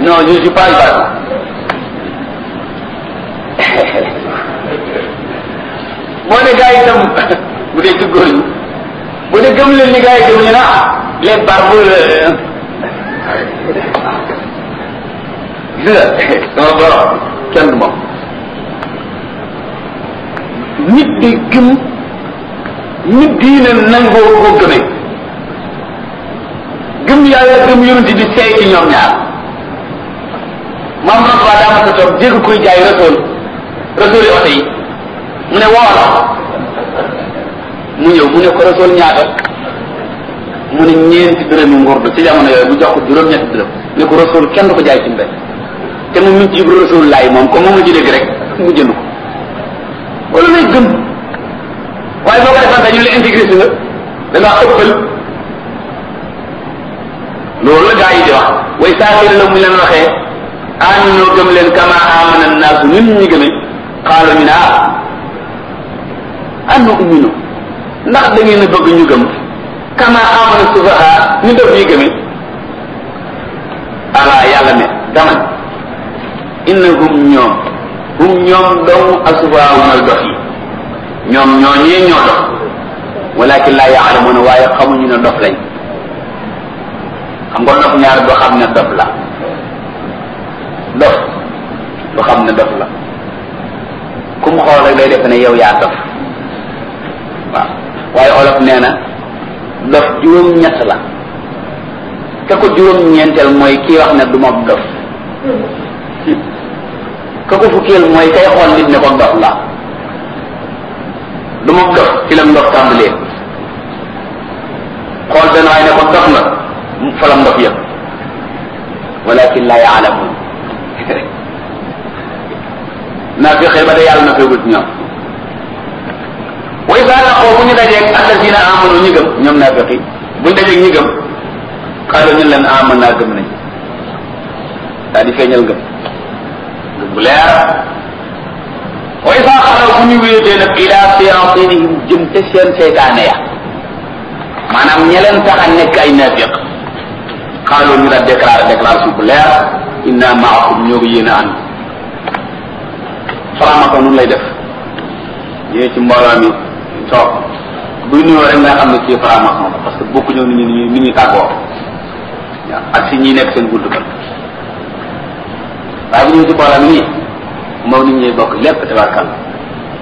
non je suis pas ibaadu boo ne gars yi itam bu dee ci góor ñi bu dee gëm leen ni gars yi gëm ñu ne ah les barbes gis nga sama borom kenn du moom nit di gëm nit diine nangoo ko gëmee gëm yàlla gëm yonent di seey ci ñoom ñaar maam Rasuul daa ma sa toog dégg kuy jaay Rasuul Rasuul yi oto yi mu ne woola mu ñëw mu ne ko Rasuul ñaata mu ne ñeenti dërëmi ngurdu ci jamono yooyu bu jox ko juróom-ñetti dërëm ne ko Rasuul kenn du ko jaay ci mbéy te mu ngi ci yib Rasuul laay moom comme moom la ci dégg rek mu jënd ko wala lay gëm waaye boo ko defante ñu la intégré si nga da ngaa ëppal loolu la gaa yi di wax way saafiri la mu leen waxee aminoo gëm leen kama amana naasu nit ñi gëme xaalo ñu ne ah annu umino ndax da ngeen a bëgg ñu gëm kama amana sufaha ñu def ñuy gëme ala yàlla ne daman innahum ñoom hum ñoom dong asufaha mooy dof yi ñoom ñoo ñee ñoo dof walakin laa yaalamuna waaye xamuñu ne dof lañ xam nga dof ñaar doo xam ne dof la dof doo xam ne dof la ku mu xool rek day def ne yow yaa dof waaw waaye olof nee na dof juróom-ñett la ka ko juróom-ñeenteel mooy kii wax ne du ma dof ka ko fukkeel mooy kay xool nit ne ko dof la du ma dof ci la ndof tàmbalee xool benn waaye ne ko dof nga fa la ndof yëpp walakin la yaalamun naa fi xëy ba de yàlla na feegul ci ñoom way saa naqoo bu ñu dajeeg alladina amanu ñi gëm ñoom naa feqi buñ dajeeg ñi gëm xaalu ñu leen aman naa gëm nañ daa di feeñal gëm gëm bu leer way saa xalaw bu ñu wéetee nag ila siratinihim jëm te seen seytaane ya maanaam ña leen tax a nekk ay naafiq xaaloo ñu la déclaré déclaration bu leer inna maakum ñoo ko yéen a ànd faramako nun lay def ñëwee ci mbooloo mi toog buy nuyoo rek nga xam ne kii faramako la parce que bokku ñëw nit ñi nit ñi tàggoo waaw ak si ñi nekk seen gudd ba waaye bu ñëwee ci mbooloo mi nii moom nit ñi bokk lépp tabarkal